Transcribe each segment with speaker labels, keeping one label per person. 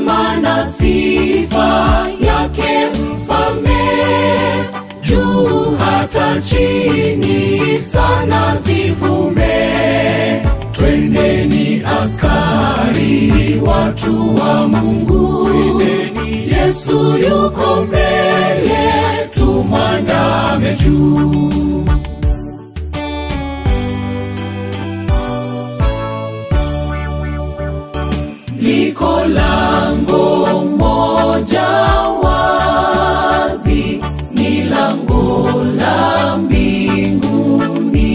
Speaker 1: heshima na sifa yake mfalme juu hata chini sana zivume twendeni askari watu wa mungu yesu yuko mbele tumwandame juu liko lango moja wazi ni lango la mbinguni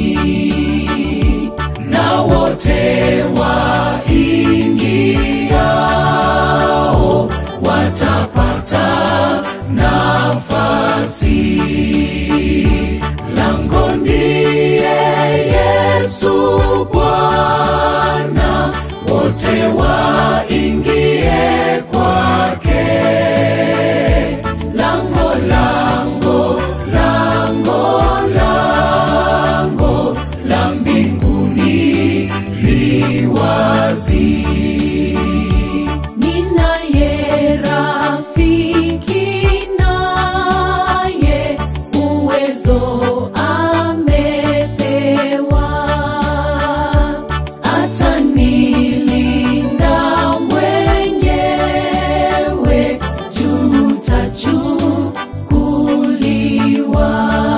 Speaker 1: na wote waingiao watapata nafasi lango ndiye yesu bwana wote waingie kwake lango lango lango lango la mbinguni liwazi ninaye rafiki naye uwezo amepewa atanilinda mwenyewe jutachukuliwa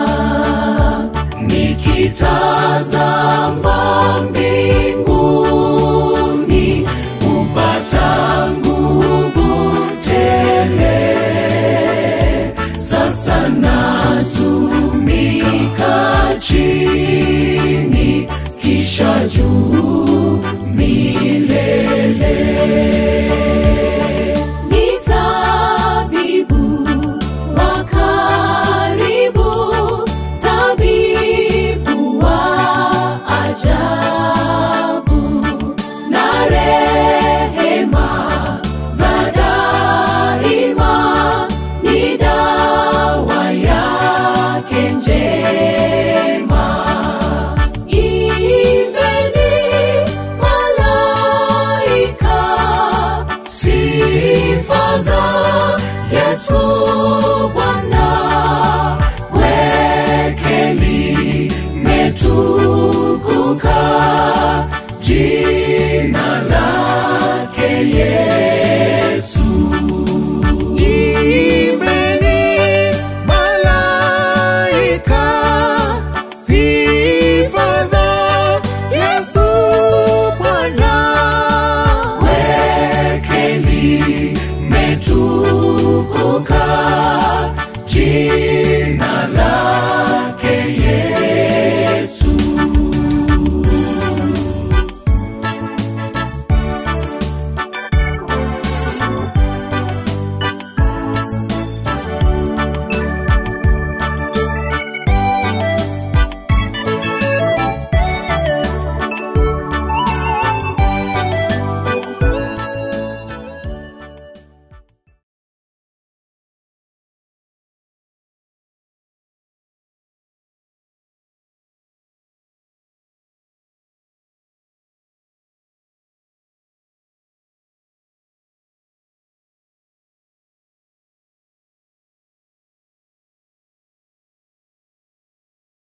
Speaker 1: nikitazama mbinguni kupata nguvu tele sasa natumika chini kisha juu milele ni tabibu wa karibu tabibu wa ajabu na rehema za daima ni dawa yake njema Imbeni malaika sifa za